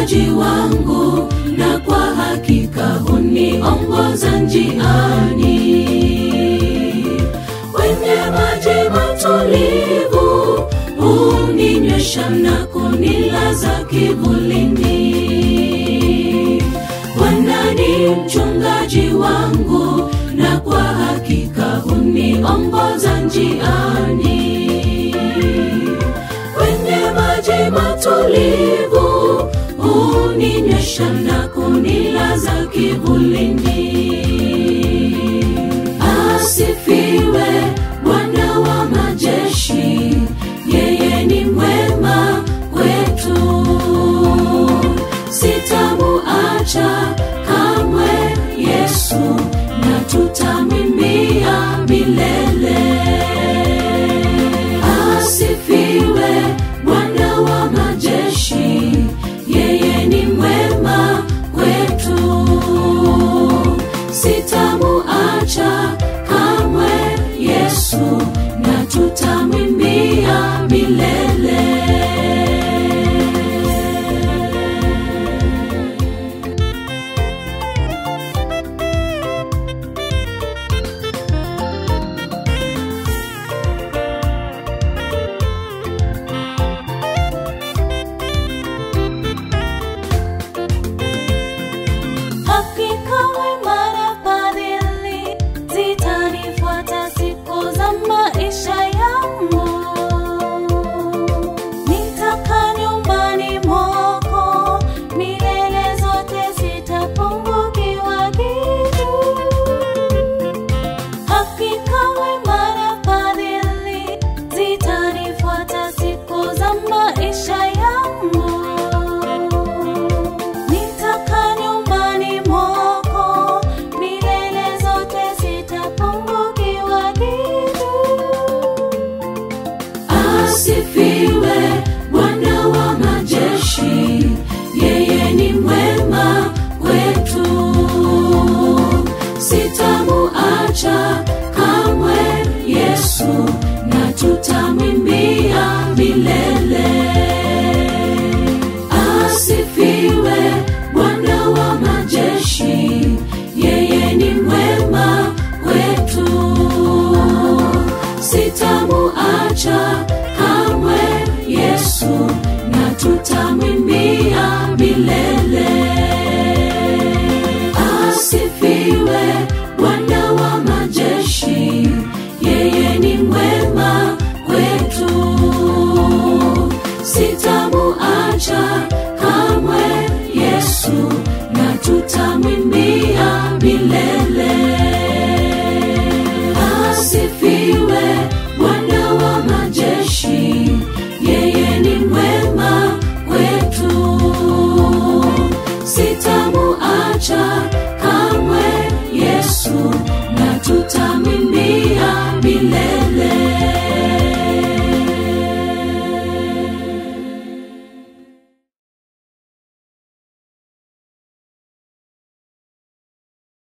mchungaji wangu na kwa hakika huniongoza njiani kwenye maji matulivu huninywesha na kunilaza kivulini bwana ni mchungaji wangu na kwa hakika huniongoza njiani kwenye maji matulivu huninywesha na kunilaza kivulini asifiwe bwana wa majeshi yeye ni mwema kwetu sitamuacha kamwe yesu na tutamwimbia milele asifiwe bwana wa majeshi yeye ni mwema kwetu sitamuacha kamwe yesu na tutamwimbia milele Hakika wema na fadhili zitanifuata siku za maisha yangu. Nitakaa nyumbani mwako milele zote, sitapungukiwa kitu. Hakika wema na fadhili zitanifuata siku za maisha yangu. Nitakaa nyumbani mwako milele zote, sitapungukiwa kitu. asifiwe bwana wa majeshi yeye ni mwema kwetu sitamuacha kamwe yesu na tutamwimbia milele